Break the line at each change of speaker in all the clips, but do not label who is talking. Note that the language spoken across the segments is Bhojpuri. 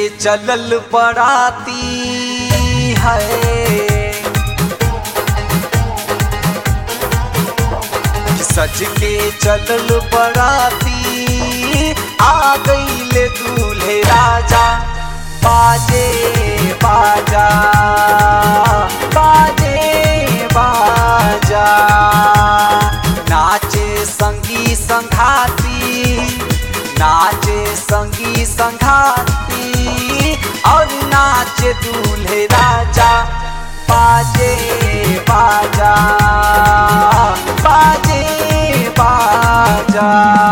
चलल बराती है सज के चलल बराती आ गईले दूल्हे राजा बाजे बाजा बाजे बाजा नाचे संगी संघाती नाचे संगी संघाती और नाचे दूल्हे राजा बाजे बाजा बाजे बाजा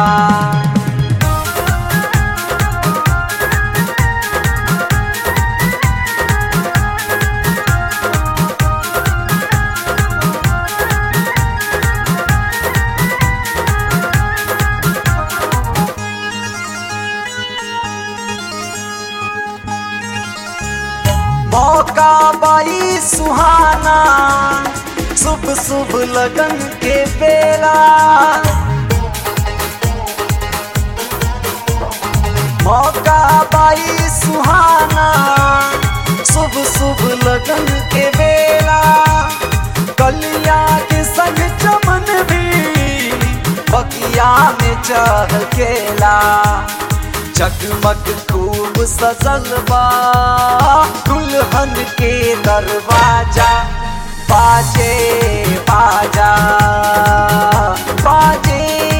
मौका बाई सुहाना शुभ शुभ लगन के बेला मौका बाई सुहाना शुभ शुभ लगन के बेला कलिया के संग चमन भी बगिया में चहकेला जगमग खूब सजल बा दुल्हन के दरवाजा बाजे बाजा बाजे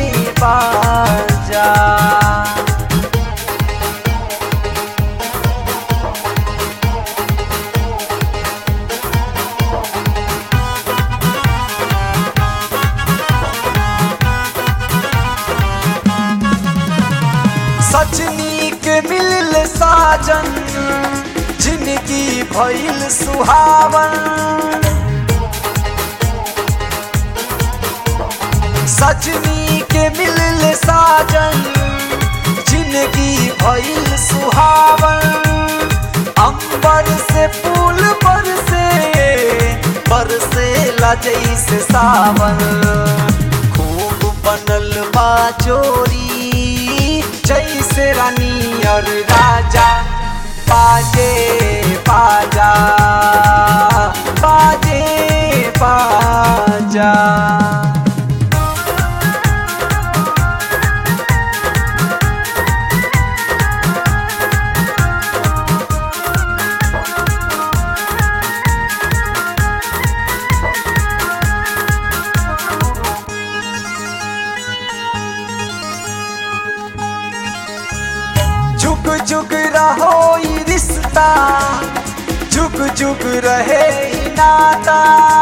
बाजा सजनी के मिल साजन जिंदगी भइल सुहावन सजनी के मिल साजन जिंदगी भइल सुहावन अंबर से फूल बरसे बरसे लजई से सावन खूब बनल बा जोरी जैसे रानी और राजा बाजे बाजा बाजे बाजा जुग जुग रहो ई रिश्ता जुग जुग रहे ई नाता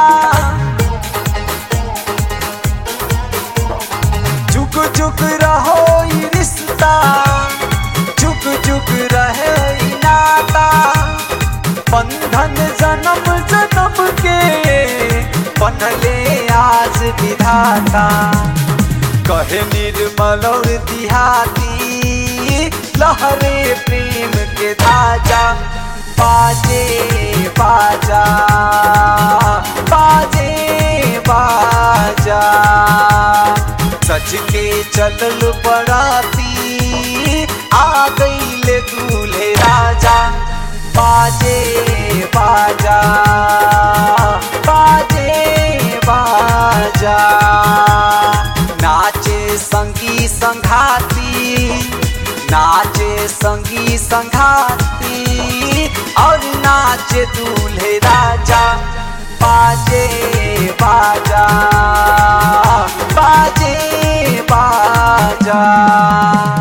जुग जुग रहो ई रिश्ता जुग जुग रहे ई नाता बंधन जन्म जन्म के बनले आज विधाता कहे निर्मल और दिहाती लहरे प्रेम के धाजा बाजे बाजा बाजे बाजा सज के चलल बराती आ गईले दूल्हे राजा बाजे बाजा बाजे बाजा नाचे संगी संघाती नाचे संगी संघाती और नाचे दूल्हे राजा बाजे बाजा बाजे बाजा